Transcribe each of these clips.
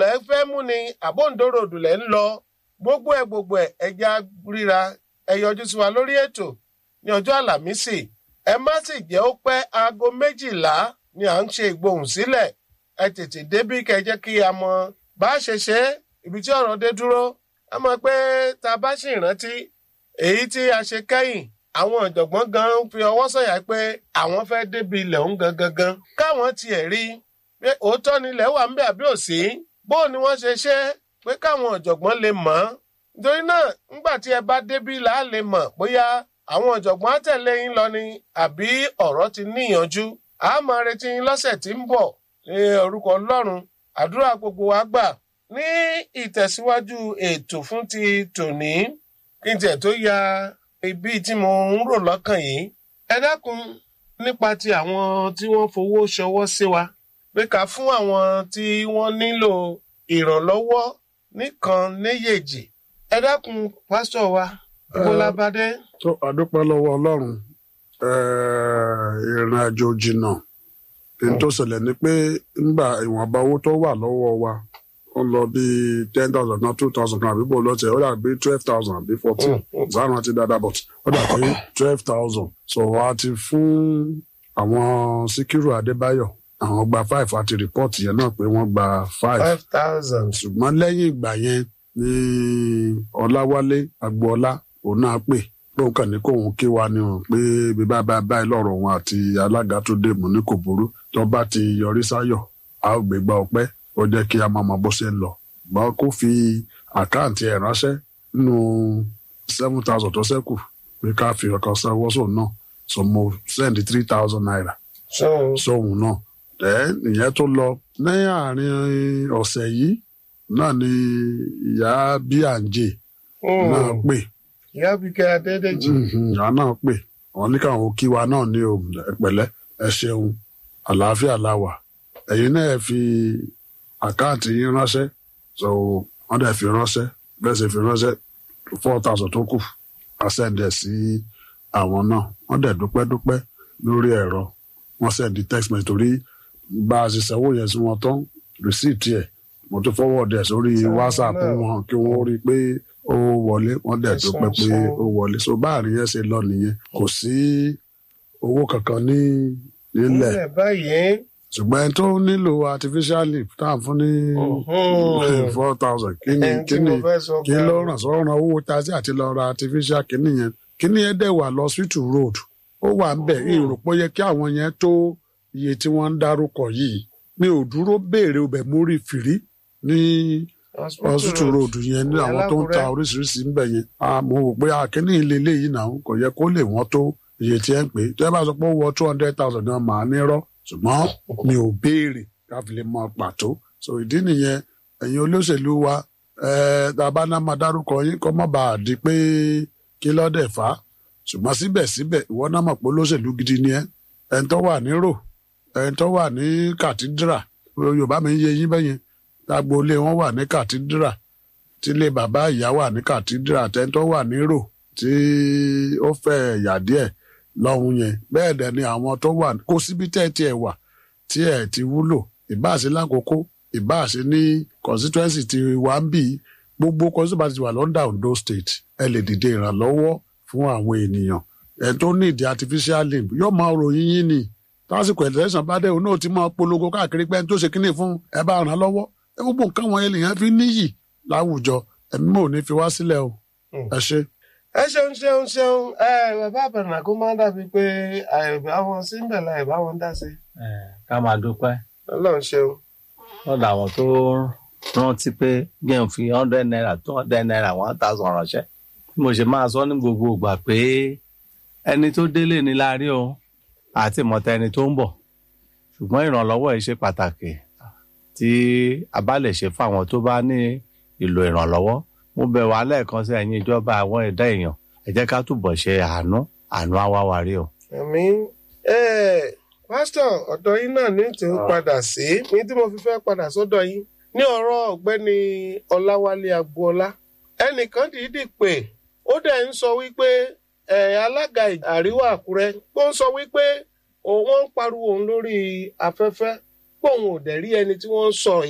lẹ fẹ́ mú ni àbóǹdòròdù lẹ ń lọ gbogbo ẹ gbogbo ẹ ẹja ríra ẹ yọjú sí wa lórí ètò ní ọjọ́ àlàmísì ẹ má sì jẹ́ ó pẹ́ aago méjìlá ni à ń ṣe ìgbohùn sílẹ̀ ẹ tètè débí kẹ́ jẹ́ kí a mọ bá a ṣe ṣe é ibi tí ọ̀rọ̀ dé dúró a mọ̀ pé tá a bá sì rántí èyí tí a ṣe kẹ́yìn àwọn ọ̀jọ̀gbọ́n gan fi ọwọ́ sọ̀yà pé àwọn fẹ́ débi ilẹ̀ òun gangan gan káwọn tiẹ̀ rí pé òótọ́ ni ilẹ̀ wà ń bẹ àbí òsì bó ni wọ́n ṣe ṣe pé káwọn ọ̀jọ̀gbọ́n lè mọ̀ ọ́n nítorí náà nígbà tí ẹ bá débí là á lè mọ̀ bóyá àwọn ọ̀jọ̀gbọ́n á tẹ̀lé yín lọ ni àbí ọ̀rọ̀ ti níyànjú a máa retí yín lọ́sẹ̀ tí ń bọ̀ ní orúkọ ọlọ́run àdúrà gbogbo wa gbà ní ìtẹ̀síwájú ètò fún ti tòní kí n tiẹ̀ tó ya ibi tí mo ń rò lọ́kàn yìí ẹ dákun nípa ti àwọn tí wọ́n fowó ṣọwọ́ sí wa pé ká fún àwọn tí wọ́n nílò ìrànlọ́wọ́ nìkan níyèjì ẹ dákun pásítọ̀ wa ìbólabadé. tó àdúpẹ́ lọ́wọ́ ọlọ́run ìrìn àjò jìnnà èyí tó ṣẹlẹ̀ ni pé nígbà ìwọ̀nba owó tó wà lọ́wọ́ wa ó lọ bí ten thousand náà two thousand náà àbí bò lọ́tẹ̀ ó dàbí twelve thousand àbí fourteen sáàrùn àti dáadáa but ó dàbí twelve thousand so a ti fún àwọn síkírù adébáyọ̀ àwọn gba five àti rìpọ́ọ̀tì yẹn náà pé wọ́n gba five five thousand. ṣùgbọ́n lẹ́yìn ìgbà yẹn ni ọláwálé agboola òun náà pè lóun kàn ní kóun kí wa ni o pé bíbá bá báyìí lọ́rọ̀ òun àti alága tó dé mú ní kò burú tó bá ti yọrí sáyọ̀ a ó gbégbá ọpẹ́ ó jẹ́ kí a máa mọ bó ṣe ń lọ gbọ́n kó fi àkáǹtì ẹ̀ ránṣẹ́ nínú seven thousand tó ṣẹ́kù pé ká fi ọkàn sanwó sóun náà so mo send three thousand naira so sóhun náà ẹ ìyẹn tó lọ ní àárín ọ̀sẹ̀ yìí náà ni ìyá bíàǹjẹ náà pè ìyá bíkẹ́ adédèjì. Mhm, ìyá náà pè wọn ní káwọn kí wa náà ní o ẹ pẹ̀lẹ́ ẹ ṣeun àlàáfíà la wà ẹ̀yin náà ẹ fi àkáǹtì yín ránṣẹ́ so wọ́n dẹ̀ fi ránṣẹ́ bẹ́ẹ̀ sì fi ránṣẹ́ four thousand tó kù àṣẹǹdẹ̀ sí àwọn náà wọ́n dẹ̀ dúpẹ́ dúpẹ́ lórí ẹ̀rọ wọ́n sẹ́ndí text message torí bá a ṣe sanwó yẹn sí wọn tán receipt ẹ̀ mo tún forward ẹ̀ sórí Sẹ́wọ̀n whatsapp náà. wọn kí wọ́n rí i pé ó wọlé wọ́n dẹ̀ Ẹ̀sùn dúpẹ́ pé ṣeun. ó wọlé so báàrin yẹn ṣe lọ nìyẹn kò sí owó kankan ní nílẹ̀ nílẹ̀ báyìí. ṣùgbọ́n ẹni tó nílò artificial lip tá à ń fún ní Mhm. four thousand kí ni ẹni kí tí ni mo fẹ́ sọ kí fún ló ẹ. ràn sọ́ràn owó taxi àti lọ ra artificial kìíní yẹn kìíní yẹn dẹ̀ wà lọ hospital road ó wà ń bẹ̀ ìrò pé ó yẹ kí àwọn yẹn tó iye tí wọ́n ń dárúkọ yìí mi ò dúró béèrè ọbẹ̀ mú rí fìrí ní hospital road yẹn ní àwọn tó ń ta Alákùrẹ́. oríṣiríṣi ń bẹ̀ yẹn a mo rò pé akínní ilé eléyìí náà kò yẹ kó lè wọ́n tó iye tí ẹ ń pè é tó ẹ bá sọ pé ó wọ two hundred thousand náà màá ní rọ́ ṣùgbọ́n mi ò béèrè ká fi lè mọ pàtó so ìdí nìyẹn ẹ̀yin olóṣèlú wa ẹ̀ tá a bá ná máa dárúkọ yín kọ́ mọ́ bá a di pé kí lọ́dẹ̀ fà á ṣùgbọ́n síbẹ̀síbẹ̀ ìwọ náà mọ̀ pé olóṣèlú gidi ni ẹ́ ẹni tó wà ní rò ẹni tó wà ní kàtídírà yorùbá mi ń yé yín bẹ́yẹn agboolé wọn wà ní kàtídírà tílé bàbá ìyá wà ní kàtídírà tẹ́ni tó wà ní rò tí ó fẹ́ ẹ̀yà díẹ̀ lọ́hùn yẹn bẹ́ẹ̀ dẹ̀ ni àwọn tó wà kó síbi tẹ́ ẹ tiẹ̀ wà tí ẹ̀ ti wúlò ìbáàṣe lákòókò ìbáàṣe ní constituency ti wà ń bì í gbogbo constituency ti wà lọ́ndà Ondo state ẹ lè dìde ìrànlọ́wọ́ fún àwọn ènìyàn ẹ̀ tó ní ìdí artificial limb yóò máa ròyìn yín ni tásìkò ẹ̀lẹ́sàn bá dé òun náà ti máa polongo káàkiri pé ẹni tó ṣe kínní fún ẹ bá ràn án lọ́wọ́ ẹ gbogbo nǹkan wọn ènìyàn fi níyì láwùjọ ẹ̀mí mò ní fi wá sílẹ̀ o ẹ ṣe. ẹ ṣeun ṣeun ṣeun ẹ bàbá àbẹ̀rẹ̀ kó máa dàbí pé àìbá wọn sí ń bẹ̀ la ìbá wọn dá sí. Eh, ká máa dúpẹ́ ọlọ́run ṣeun. lọ́dọ̀ àwọn tó rántí pé gẹ́n fi hundred naira two hundred naira one thousand ránṣẹ́ bí mo ṣe máa sọ ní gbogbo ìgbà pé ẹni tó délé ni la rí o àti ìmọ̀ta ẹni tó ń bọ̀ ṣùgbọ́n ìrànlọ́wọ́ yìí ṣe pàtàkì tí a bá lè ṣe fáwọn tó bá ní ìlò ìrànlọ́wọ́ mo bẹ̀ wá lẹ́ẹ̀kan sí ẹ̀yin ìjọba àwọn ẹ̀dá èèyàn ẹ jẹ́ ká túbọ̀ ṣe àánú àánú àwáwárí o. àmì pásítọ̀ ọ̀dọ̀ yín náà ní tí ó padà sí ní tí mo fi fẹ́ padà sọ́dọ̀ yín ní ọ̀rọ̀ ọ̀gbẹ́ni ọláwálé agboola ẹnìkan dìídì pé ó dẹ̀ ń sọ wípé ẹ̀ alága àríwá àkúrẹ́ ó ń sọ wípé òun ń pariwo òun lórí afẹ́fẹ́ pé òun ò dẹ̀ rí ẹni tí wọ́n ń sọ yìí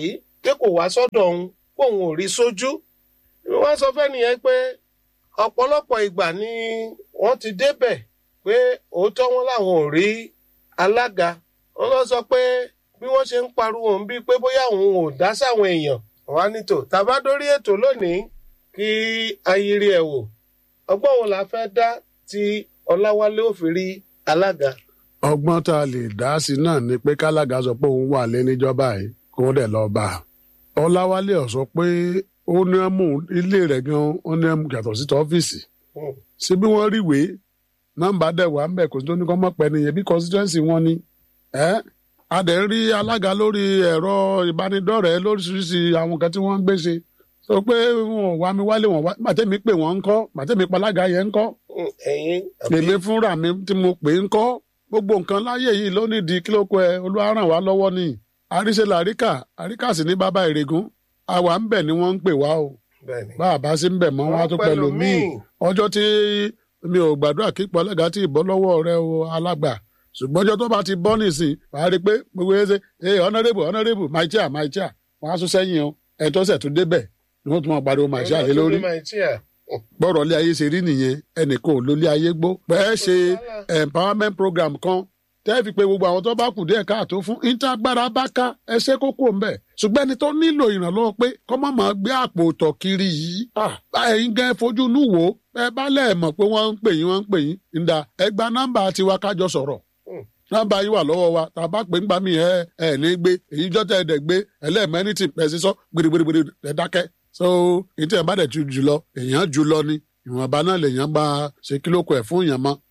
pé kò wá sọ́dọ̀ òun kóun ò rí sójú wọ́n sọ fẹ́ nìyẹn pé ọ̀pọ̀lọpọ̀ ìgbà ni wọ́n ti débẹ̀ pé òótọ́ wọn làwọn ò rí alága wọ́n lọ sọ pé bí wọ́n ṣe ń pariwo òun bíi pé bóyá òun ò dá sáwọn èèyàn wá nítò tàbá dórí ètò lónìí kí ayiri ẹ̀ wò ọgbọ́n wo la fẹ́ dá tí ọláwálé ò fi rí alága. ọgbọ́n tá a lè dá sí náà ni pé kálága sọ pé òun wà lé níjọba yìí kó dẹ̀ lọ bá a. ọláwálé ọ̀ sọ pé ó ní ẹmú ilé rẹ̀ gan ó ní ẹmú yàtọ̀ sí tọ́fíìsì. ṣé bí wọ́n rí ìwé nọ́mbà dẹ̀ wà ń bẹ̀ kò sí tó ní kọ́ mọ̀ pẹ́ nìyẹn bí constituency wọn ni. ẹ́ a dẹ̀ ń rí alága lórí ẹ̀rọ ìbánidọ́rẹ̀ẹ́ lóríṣiríṣi àwọn kan tí wọ́n ń gbé ṣe sọ pé wọn ò wá mi wálé wọn wá màtẹ́mi pè wọ́n ń kọ́ màtẹ́mi palága yẹn ń kọ́ ẹ̀yin èmi fúnra mi tí mo pè ń kọ́ gbogbo nǹkan láyé yìí ló nídìí kí ló kọ ẹ olúwa ràn wá lọ́wọ́ ni àríṣe làríkà àríkà sì ní bàbá ìrègùn àwa ń bẹ̀ ni wọ́n ń pè wá o bẹ́ẹ̀ni. bá a bá sí ń bẹ̀ mọ́ wọn á tún pẹ̀lú míì ọjọ́ tí mi ò gbàdúrà kí pọ̀lẹ́gà tí ì bọ́ lọ́wọ́ rẹ o alágbà ṣùgbọ́n ọjọ́ tó bá ti bọ́ nìsín wàá rí i pé gbogbo ẹ ṣe ee honourable honourable my chair my chair wọ́n á tún sẹ́yìn o ẹ̀ tó ṣẹ̀ tún débẹ̀ ni wọ́n tún máa pariwo my chair lé lórí bọ́rọ̀ ilé ayé ṣe rí nìyẹn ẹnìkan ò lólé ayé gbó bẹ́ẹ̀ ṣe empowerment program kan tẹ́ fi pé gbogbo àwọn tó bá kù díẹ̀ káàtó fún ìtagbára bá ká ẹsẹ̀ kókó ń bẹ̀ ṣùgbọ́n ẹni tó nílò ìrànlọ́wọ́ pé kọ́ má máa gbé àpò tọ̀ kiri yìí ẹ̀yin gan fojú inú wò ẹ bá lẹ̀ mọ̀ pé wọ́n ń pè yín wọ́n ń pè yín ǹda ẹ gba nọ́mbà tiwa kájọ sọ̀rọ̀ nọ́mbà yín wà lọ́wọ́ wa tá a bá pè ń gbà mí ẹ ẹ ní gbé èyí jọ́tẹ̀ ẹ̀ dẹ̀ gbé ẹlẹ́mẹ́ni ti pẹ̀ sí sọ gbèrègbèrè ẹ̀ dákẹ́ so ètò ẹ̀ bá dẹ̀ tu jùlọ èèyàn jùlọ ni ìwọ̀nba náà lèèyàn bá ṣe kílókù ẹ̀ fún èèyàn mọ́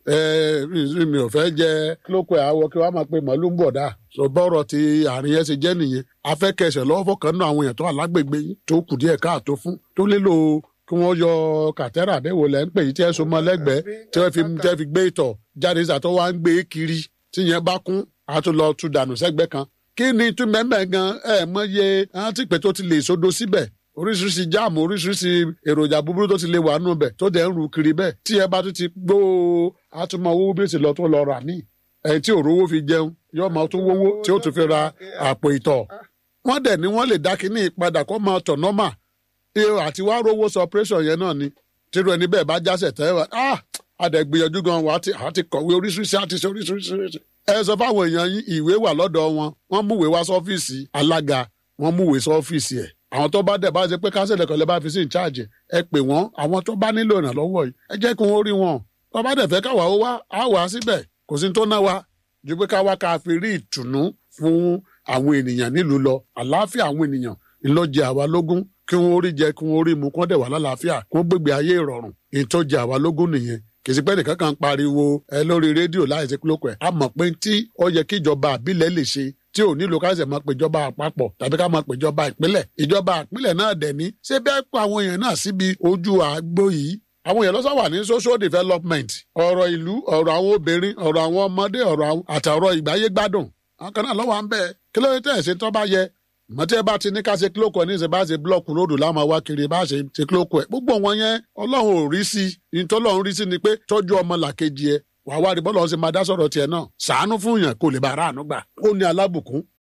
mi ò fẹ́ jẹ kílókù ẹ̀ àwọ̀ kí wọ́n máa pe màálù ń bọ̀ dá so bọ́rọ̀ ti àárín yẹn ṣe jẹ́ nìyẹn afẹ́kẹsẹ̀ lọ́wọ́ fọkàn náà àwọn èèyàn tó wà lágbègbè yín tó kù díẹ̀ káàtó fún tó nílò kí wọ́n yọ kàtẹ́rà àbẹ̀wò lẹ́ ń pè yín tí ẹ so mọ́ lẹ́gbẹ̀ẹ́ tí wọ́n fi tẹ́ fi gbé ìtọ̀ jáde sàtọ́ wá ń gbé kiri tí yẹn bá kún a tún lọ tún dànù sẹ́gbẹ́ kan kí ni tún mẹ́mẹ́ gan ẹ̀ mọ́ iye àwọn tí pé tó ti lè sodo síbẹ̀ oríṣiríṣi jáàmù oríṣiríṣi èròjà búburú tó ti lè wà nù bẹ̀ tó dẹ̀ ń ru kiri bẹ́ẹ̀ tí ẹ bá tún ti gbó àtúmọ̀ owó bí ó ti lọ tó lọ rà ní ẹ̀ tí òrówó fi jẹun yóò máa tún wówó tí ó tún fi ra àpò ìtọ̀ wọ́n dẹ̀ ni wọ́n lè dá kínní ìpadà kó máa tọ̀ nọ́mà àti wá rówó sọ operation yẹn náà ni tírú ẹni bẹ́ẹ̀ bá jásẹ̀ tẹ́ wá ah adẹ̀gbìyànjú gan wa àti kọ̀wé oríṣiríṣi àti ṣe oríṣiríṣi ẹ sọ fáwọn èèyàn yín ìwé wà lọ́dọ̀ wọn wọ́n múwèé wá sọ́fíìsì alága wọ́n múwèé sọ́fíìsì ẹ̀ àwọn tó bá dẹ̀ bá ṣe pé kánsẹ̀lẹ̀ kan lè bá fi sí ìcháàjì ẹ pè wọ́n àwọn tó bá nílò ìrànlọ́wọ́ yìí ẹ jẹ́ kí wọ́n rí wọn tó bá dẹ̀ fẹ́ káwa ó wá á wà á síbẹ̀ kò sí tó ná wa ju pé káwa ká fi rí ìtùnú fún àwọn ènìyàn nílùú lọ àlàáfíà àwọn ènìyàn ńlọjẹ àwa lógún kí wọ́n rí jẹ kí wọ́n rí mu kán dẹ̀ wà lálàáfíà kí wọ́n gbégbé ayé ìrọ̀rùn ìtọ́jẹ àwa lógún nìyẹn kì í sí pé nìkan kan pariwo ẹ lórí rédíò láì sí kílókù ẹ a mọ̀ pé tí ó yẹ kí ìjọba àbílẹ̀ lè ṣe tí ò nílò káṣẹ̀ máa péjọba àpapọ̀ tàbí ká máa péjọba ìpínlẹ̀ ìjọba ìpínlẹ̀ náà dẹ̀ ní ṣé bẹ́ẹ̀ pa àwọn èèyàn náà síbi ojú àgbo yìí àwọn èèyàn lọ́sọ̀ wà ní social development ọ̀rọ̀ ìlú ọ̀rọ̀ àwọn obìnrin ọ̀rọ̀ àwọn ọmọdé ọ̀rọ̀ àtàrọ̀ ìgbáyé gbádùn àwọn kan náà lọ́wọ́ à ń bẹ̀ kí ló dé tẹ̀ ṣe tó bá yẹ mọ̀tí ẹ bá ti ní ká ṣe kílókù ẹ ní ìṣe bá ṣe búlọ̀kù lódò láwọn wá kiri bá ṣe ṣe kílókù ẹ gbogbo wọn yẹn ọlọ́run ò rí sí i ní tọ́lọ́run rí sí ni pé tọ́jú ọmọ làkejì ẹ wàá wá rí bọ́lá ọ̀sẹ̀ máa dá sọ̀rọ̀ tiẹ̀ náà sàánú fún yàn kó lè bá ara àánú gbà ó ní alábùkún